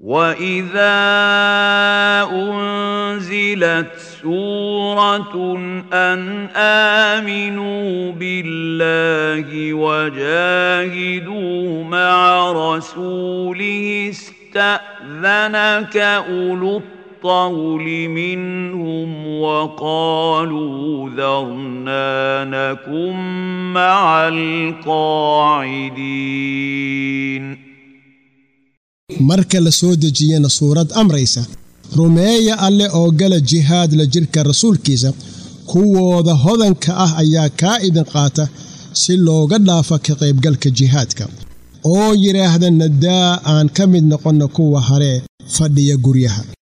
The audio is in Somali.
واذا انزلت سوره ان امنوا بالله وجاهدوا مع رسوله استاذنك اولو الطول منهم وقالوا ذرنا نكن مع القاعدين marka la soo dejiyana suurad amraysa rumeeya alle oo gala jihaad la jidhka rasuulkiisa kuwooda hodanka ah ayaa kaa idin qaata si looga dhaafo ka qaybgalka jihaadka oo yidhaahda nadaa aan ka mid noqonno kuwa haree fadhiya guryaha